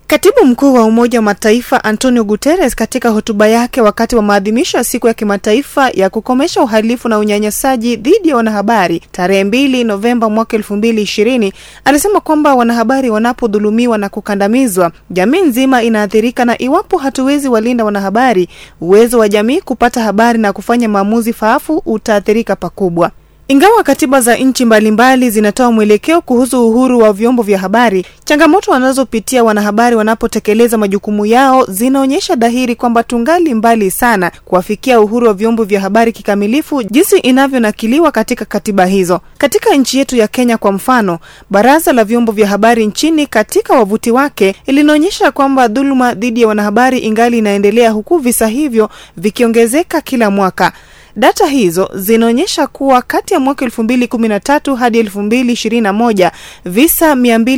Katibu mkuu wa Umoja wa Mataifa Antonio Guterres katika hotuba yake wakati wa maadhimisho ya siku ya kimataifa ya kukomesha uhalifu na unyanyasaji dhidi ya wanahabari tarehe mbili Novemba mwaka elfu mbili ishirini alisema kwamba wanahabari wanapodhulumiwa na kukandamizwa, jamii nzima inaathirika, na iwapo hatuwezi walinda wanahabari, uwezo wa jamii kupata habari na kufanya maamuzi faafu utaathirika pakubwa. Ingawa katiba za nchi mbalimbali zinatoa mwelekeo kuhusu uhuru wa vyombo vya habari, changamoto wanazopitia wanahabari wanapotekeleza majukumu yao zinaonyesha dhahiri kwamba tungali mbali sana kuwafikia uhuru wa vyombo vya habari kikamilifu jinsi inavyonakiliwa katika katiba hizo. Katika nchi yetu ya Kenya kwa mfano, baraza la vyombo vya habari nchini katika wavuti wake linaonyesha kwamba dhuluma dhidi ya wanahabari ingali inaendelea, huku visa hivyo vikiongezeka kila mwaka. Data hizo zinaonyesha kuwa kati ya mwaka 2013 hadi 2021 visa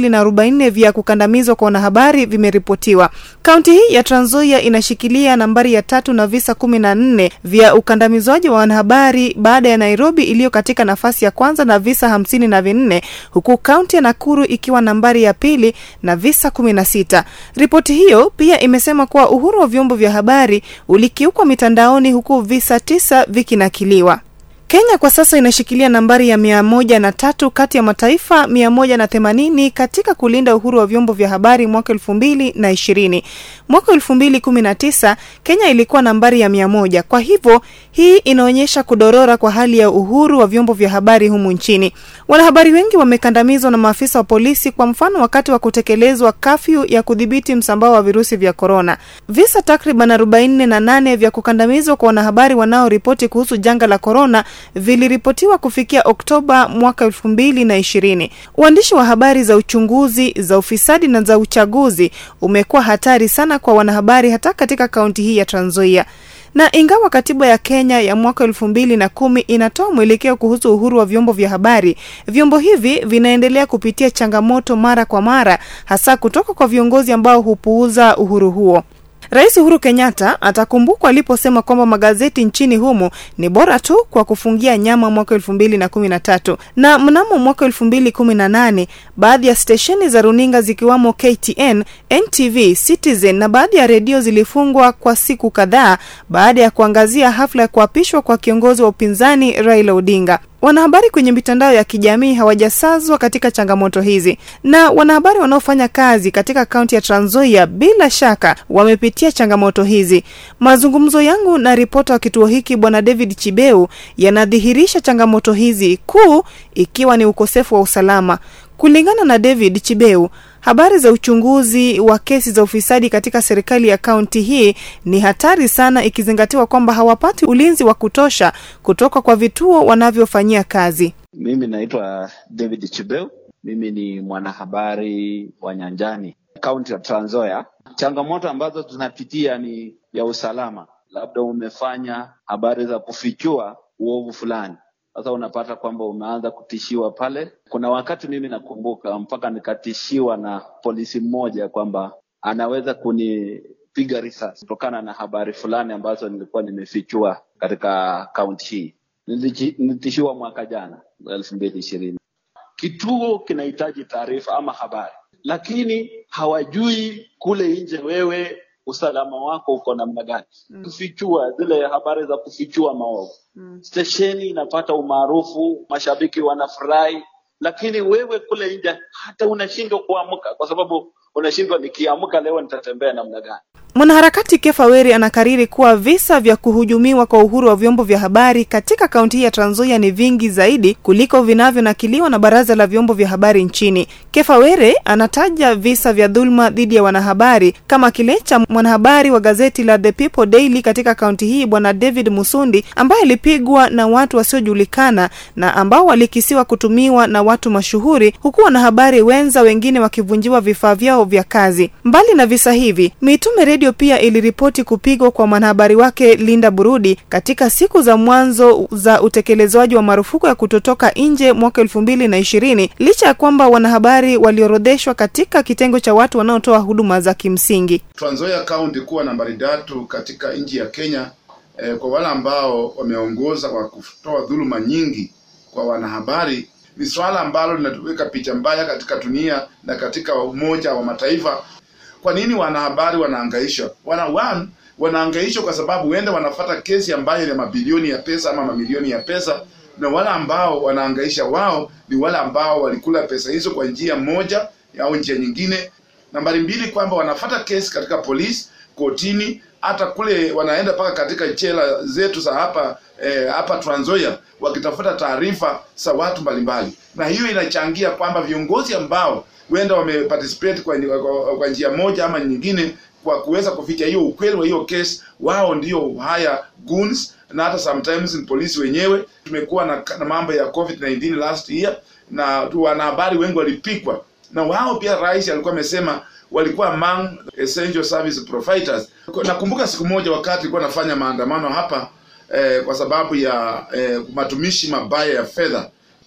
244 vya kukandamizwa kwa wanahabari vimeripotiwa. Kaunti hii ya Trans Nzoia inashikilia nambari ya tatu na visa 14 vya ukandamizwaji wa wanahabari baada ya Nairobi iliyo katika nafasi ya kwanza na visa hamsini na vinne huku kaunti ya Nakuru ikiwa nambari ya pili na visa 16. Ripoti hiyo pia imesema kuwa uhuru wa vyombo vya habari ulikiukwa mitandaoni huku visa tisa vikinakiliwa. Kenya kwa sasa inashikilia nambari ya mia moja na tatu kati ya mataifa mia moja na themanini katika kulinda uhuru wa vyombo vya habari mwaka elfu mbili na ishirini. Mwaka elfu mbili kumi na tisa Kenya ilikuwa nambari ya mia moja. Kwa hivyo hii inaonyesha kudorora kwa hali ya uhuru wa vyombo vya habari humu nchini. Wanahabari wengi wamekandamizwa na maafisa wa polisi, kwa mfano wakati wa kutekelezwa kafyu ya kudhibiti msambao wa virusi vya korona. Visa takriban arobaini na nane vya kukandamizwa kwa wanahabari wanaoripoti kuhusu janga la korona viliripotiwa kufikia Oktoba mwaka elfu mbili na ishirini. Uandishi wa habari za uchunguzi, za ufisadi na za uchaguzi umekuwa hatari sana kwa wanahabari hata katika kaunti hii ya Trans Nzoia na ingawa katiba ya Kenya ya mwaka elfu mbili na kumi inatoa mwelekeo kuhusu uhuru wa vyombo vya habari, vyombo hivi vinaendelea kupitia changamoto mara kwa mara, hasa kutoka kwa viongozi ambao hupuuza uhuru huo. Rais Uhuru Kenyatta atakumbukwa aliposema kwamba magazeti nchini humo ni bora tu kwa kufungia nyama mwaka elfu mbili na kumi na tatu na mnamo mwaka elfu mbili kumi na nane baadhi ya stesheni za runinga zikiwamo KTN, NTV, Citizen na baadhi ya redio zilifungwa kwa siku kadhaa baada ya kuangazia hafla ya kuapishwa kwa kiongozi wa upinzani Raila Odinga. Wanahabari kwenye mitandao ya kijamii hawajasazwa katika changamoto hizi, na wanahabari wanaofanya kazi katika kaunti ya Trans Nzoia bila shaka wamepitia changamoto hizi. Mazungumzo yangu na ripota wa kituo hiki Bwana David Chibeu yanadhihirisha changamoto hizi, kuu ikiwa ni ukosefu wa usalama. Kulingana na David Chibeu, habari za uchunguzi wa kesi za ufisadi katika serikali ya kaunti hii ni hatari sana, ikizingatiwa kwamba hawapati ulinzi wa kutosha kutoka kwa vituo wanavyofanyia kazi. Mimi naitwa David Chibeu, mimi ni mwanahabari wa nyanjani kaunti ya Trans Nzoia. Changamoto ambazo tunapitia ni ya usalama, labda umefanya habari za kufichua uovu fulani sasa unapata kwamba umeanza kutishiwa pale. Kuna wakati mimi nakumbuka mpaka nikatishiwa na polisi mmoja kwamba anaweza kunipiga risasi kutokana na habari fulani ambazo nilikuwa nimefichua katika kaunti hii. Nilitishiwa mwaka jana elfu mbili ishirini. Kituo kinahitaji taarifa ama habari, lakini hawajui kule nje wewe usalama wako uko namna gani? Mm. Kufichua zile habari za kufichua maovu. Mm. Stesheni inapata umaarufu, mashabiki wanafurahi, lakini wewe kule nje hata unashindwa kuamka kwa sababu unashindwa, nikiamka leo nitatembea namna gani? Mwanaharakati Kefa Weri anakariri kuwa visa vya kuhujumiwa kwa uhuru wa vyombo vya habari katika kaunti hii ya Trans Nzoia ni vingi zaidi kuliko vinavyonakiliwa na baraza la vyombo vya habari nchini. Kefa Were anataja visa vya dhuluma dhidi ya wanahabari kama kile cha mwanahabari wa gazeti la The People Daily katika kaunti hii Bwana David Musundi ambaye alipigwa na watu wasiojulikana na ambao walikisiwa kutumiwa na watu mashuhuri, huku wanahabari wenza wengine wakivunjiwa vifaa vyao vya kazi. Mbali na visa hivi, Mitume redio pia iliripoti kupigwa kwa mwanahabari wake Linda Burudi katika siku za mwanzo za utekelezwaji wa marufuku ya kutotoka nje mwaka elfu mbili na ishirini licha ya kwamba wanahabari waliorodheshwa katika kitengo cha watu wanaotoa huduma za kimsingi. Trans Nzoia County kuwa nambari tatu katika nchi ya Kenya eh, kwa wale ambao wameongoza kwa kutoa dhuluma nyingi kwa wanahabari ni swala ambalo linatuweka picha mbaya katika dunia na katika Umoja wa Mataifa Kwa nini wanahabari wanahangaishwa? Wana one, wanahangaishwa kwa sababu huenda wanafata kesi ambayo ni mabilioni ya pesa ama mamilioni ya pesa, na wale ambao wanahangaisha wao ni wale ambao walikula pesa hizo kwa njia moja au njia nyingine. Nambari mbili, kwamba wanafata kesi katika polisi, kotini, hata kule wanaenda mpaka katika jela zetu za hapa eh, hapa Trans Nzoia wakitafuta taarifa za watu mbalimbali, na hiyo inachangia kwamba viongozi ambao huenda wameparticipate kwa, kwa, kwa njia moja ama nyingine kwa kuweza kuficha hiyo ukweli wa hiyo case, wao ndio haya goons, na hata sometimes ni polisi wenyewe. Tumekuwa na, na mambo ya COVID-19 last year, na tu wanahabari wengi walipikwa na wao. Pia rais alikuwa amesema walikuwa among essential service providers. Nakumbuka siku moja wakati alikuwa anafanya maandamano hapa eh, kwa sababu ya eh, matumishi mabaya ya fedha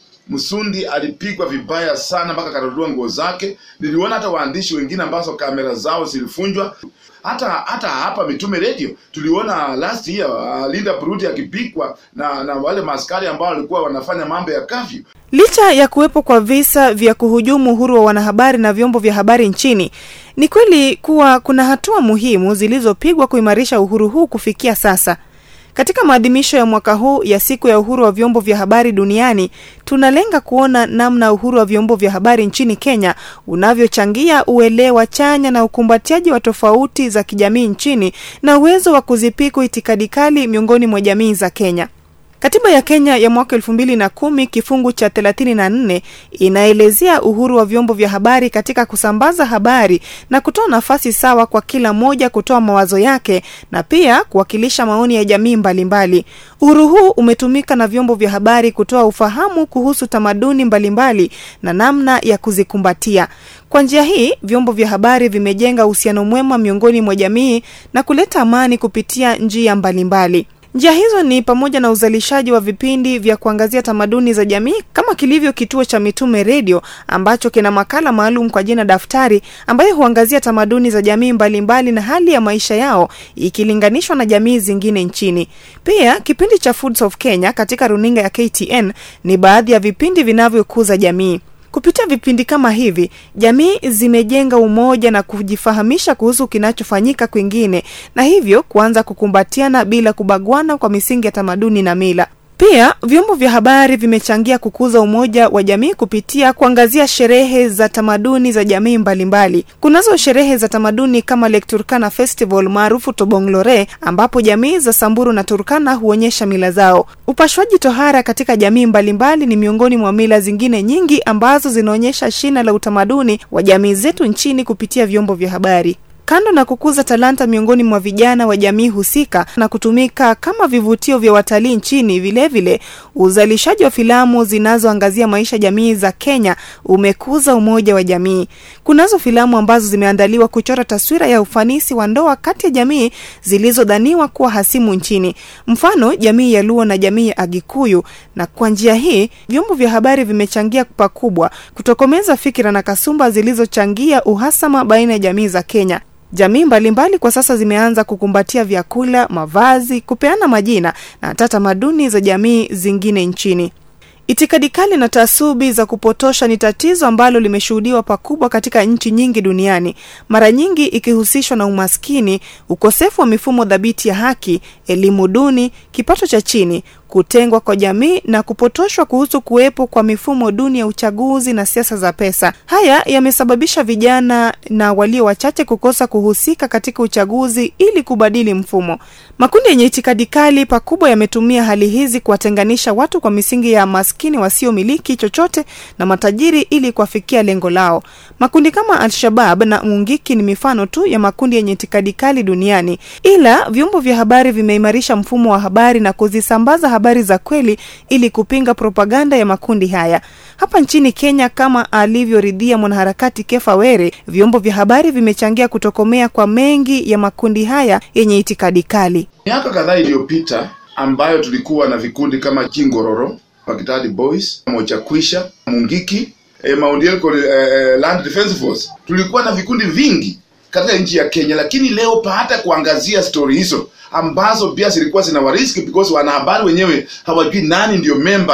Msundi alipigwa vibaya sana mpaka akarudua nguo zake. Niliona hata waandishi wengine ambazo kamera zao zilifunjwa. Hata hata hapa Mitume Radio tuliona last year uh, Linda Brudi akipigwa na na wale maskari ambao walikuwa wanafanya mambo ya kafyu. Licha ya kuwepo kwa visa vya kuhujumu uhuru wa wanahabari na vyombo vya habari nchini, ni kweli kuwa kuna hatua muhimu zilizopigwa kuimarisha uhuru huu kufikia sasa. Katika maadhimisho ya mwaka huu ya siku ya uhuru wa vyombo vya habari duniani, tunalenga kuona namna uhuru wa vyombo vya habari nchini Kenya unavyochangia uelewa chanya na ukumbatiaji wa tofauti za kijamii nchini na uwezo wa kuzipiku itikadi kali miongoni mwa jamii za Kenya. Katiba ya Kenya ya mwaka elfu mbili na kumi kifungu cha thelathini na nne inaelezea uhuru wa vyombo vya habari katika kusambaza habari na kutoa nafasi sawa kwa kila mmoja kutoa mawazo yake na pia kuwakilisha maoni ya jamii mbalimbali. Uhuru huu umetumika na vyombo vya habari kutoa ufahamu kuhusu tamaduni mbalimbali na namna ya kuzikumbatia. Kwa njia hii, vyombo vya habari vimejenga uhusiano mwema miongoni mwa jamii na kuleta amani kupitia njia mbalimbali. Njia hizo ni pamoja na uzalishaji wa vipindi vya kuangazia tamaduni za jamii kama kilivyo kituo cha Mitume Redio ambacho kina makala maalum kwa jina Daftari ambayo huangazia tamaduni za jamii mbalimbali mbali na hali ya maisha yao ikilinganishwa na jamii zingine nchini. Pia kipindi cha Foods of Kenya katika runinga ya KTN ni baadhi ya vipindi vinavyokuza jamii. Kupitia vipindi kama hivi, jamii zimejenga umoja na kujifahamisha kuhusu kinachofanyika kwingine, na hivyo kuanza kukumbatiana bila kubagwana kwa misingi ya tamaduni na mila. Pia vyombo vya habari vimechangia kukuza umoja wa jamii kupitia kuangazia sherehe za tamaduni za jamii mbalimbali. Kunazo sherehe za tamaduni kama Lake Turkana Festival maarufu Tobonglore, ambapo jamii za Samburu na Turkana huonyesha mila zao. Upashwaji tohara katika jamii mbalimbali ni miongoni mwa mila zingine nyingi ambazo zinaonyesha shina la utamaduni wa jamii zetu nchini kupitia vyombo vya habari. Kando na kukuza talanta miongoni mwa vijana wa jamii husika na kutumika kama vivutio vya watalii nchini, vilevile uzalishaji wa filamu zinazoangazia maisha jamii za Kenya umekuza umoja wa jamii. Kunazo filamu ambazo zimeandaliwa kuchora taswira ya ufanisi wa ndoa kati ya jamii zilizodhaniwa kuwa hasimu nchini, mfano jamii ya Luo na jamii ya Agikuyu. Na kwa njia hii vyombo vya habari vimechangia pakubwa kutokomeza fikira na kasumba zilizochangia uhasama baina ya jamii za Kenya. Jamii mbalimbali kwa sasa zimeanza kukumbatia vyakula, mavazi, kupeana majina na hata tamaduni za jamii zingine nchini. Itikadi kali na taasubi za kupotosha ni tatizo ambalo limeshuhudiwa pakubwa katika nchi nyingi duniani, mara nyingi ikihusishwa na umaskini, ukosefu wa mifumo dhabiti ya haki, elimu duni, kipato cha chini, kutengwa kwa jamii na kupotoshwa kuhusu kuwepo kwa mifumo duni ya uchaguzi na siasa za pesa. Haya yamesababisha vijana na walio wachache kukosa kuhusika katika uchaguzi ili kubadili mfumo. Makundi yenye itikadi kali pakubwa yametumia hali hizi kuwatenganisha watu kwa misingi ya maskini wasiomiliki chochote na matajiri ili kuwafikia lengo lao. Makundi kama Al-Shabab na Mungiki ni mifano tu ya makundi yenye itikadi kali duniani, ila vyombo vya habari vimeimarisha mfumo wa habari na kuzisambaza habari za kweli ili kupinga propaganda ya makundi haya. Hapa nchini Kenya, kama alivyoridhia mwanaharakati Kefa Were, vyombo vya habari vimechangia kutokomea kwa mengi ya makundi haya yenye itikadi kali. Miaka kadhaa iliyopita ambayo tulikuwa na vikundi kama Kingororo, Pakitadi Boys, Mochakwisha, Mungiki, eh, Mount Elgon eh, Land Defence Force, tulikuwa na vikundi vingi katika nchi ya Kenya, lakini leo hata kuangazia stori hizo ambazo pia zilikuwa zina wariski because wanahabari wenyewe hawajui nani ndio memba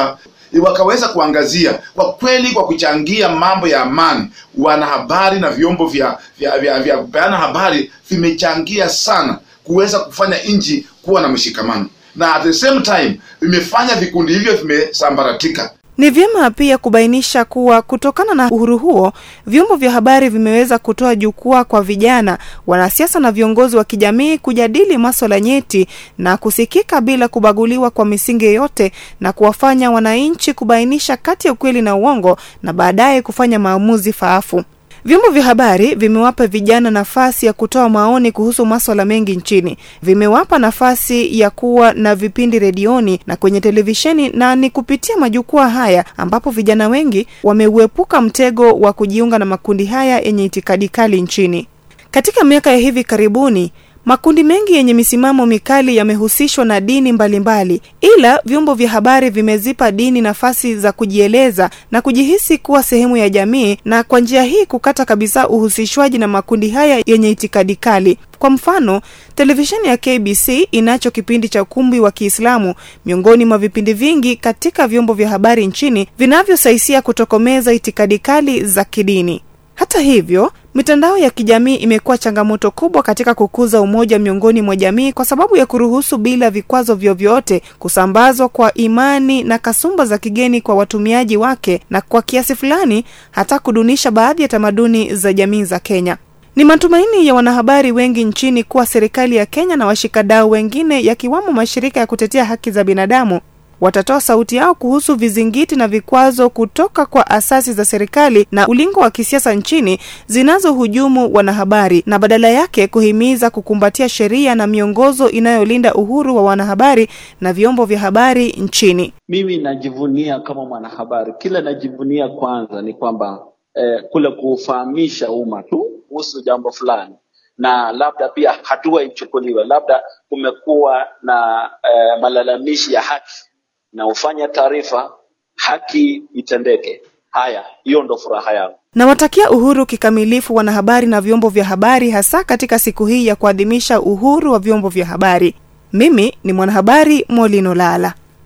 wakaweza kuangazia kwa kweli, kwa kuchangia mambo ya amani, wanahabari na vyombo vya vya vya, vya kupeana habari vimechangia sana kuweza kufanya nchi kuwa na mshikamano, na at the same time vimefanya vikundi hivyo vimesambaratika. Ni vyema pia kubainisha kuwa kutokana na uhuru huo, vyombo vya habari vimeweza kutoa jukwaa kwa vijana, wanasiasa na viongozi wa kijamii kujadili maswala nyeti na kusikika bila kubaguliwa kwa misingi yoyote, na kuwafanya wananchi kubainisha kati ya ukweli na uongo na baadaye kufanya maamuzi faafu. Vyombo vya habari vimewapa vijana nafasi ya kutoa maoni kuhusu maswala mengi nchini. Vimewapa nafasi ya kuwa na vipindi redioni na kwenye televisheni, na ni kupitia majukwaa haya ambapo vijana wengi wameuepuka mtego wa kujiunga na makundi haya yenye itikadi kali nchini. Katika miaka ya hivi karibuni makundi mengi yenye misimamo mikali yamehusishwa na dini mbalimbali mbali. Ila vyombo vya habari vimezipa dini nafasi za kujieleza na kujihisi kuwa sehemu ya jamii, na kwa njia hii kukata kabisa uhusishwaji na makundi haya yenye itikadi kali. Kwa mfano, televisheni ya KBC inacho kipindi cha ukumbi wa Kiislamu miongoni mwa vipindi vingi katika vyombo vya habari nchini vinavyosaisia kutokomeza itikadi kali za kidini. Hata hivyo, mitandao ya kijamii imekuwa changamoto kubwa katika kukuza umoja miongoni mwa jamii kwa sababu ya kuruhusu bila vikwazo vyovyote kusambazwa kwa imani na kasumba za kigeni kwa watumiaji wake na kwa kiasi fulani hata kudunisha baadhi ya tamaduni za jamii za Kenya. Ni matumaini ya wanahabari wengi nchini kuwa serikali ya Kenya na washikadau wengine yakiwamo mashirika ya kutetea haki za binadamu watatoa sauti yao kuhusu vizingiti na vikwazo kutoka kwa asasi za serikali na ulingo wa kisiasa nchini zinazohujumu wanahabari na badala yake kuhimiza kukumbatia sheria na miongozo inayolinda uhuru wa wanahabari na vyombo vya habari nchini. Mimi najivunia kama mwanahabari, kila najivunia kwanza ni kwamba eh, kule kufahamisha umma tu kuhusu jambo fulani na labda pia hatua ichukuliwe, labda kumekuwa na eh, malalamishi ya haki na ufanya taarifa haki itendeke. Haya, hiyo ndo furaha yangu. Nawatakia uhuru kikamilifu wanahabari na vyombo vya habari, hasa katika siku hii ya kuadhimisha uhuru wa vyombo vya habari. Mimi ni mwanahabari Molino Lala.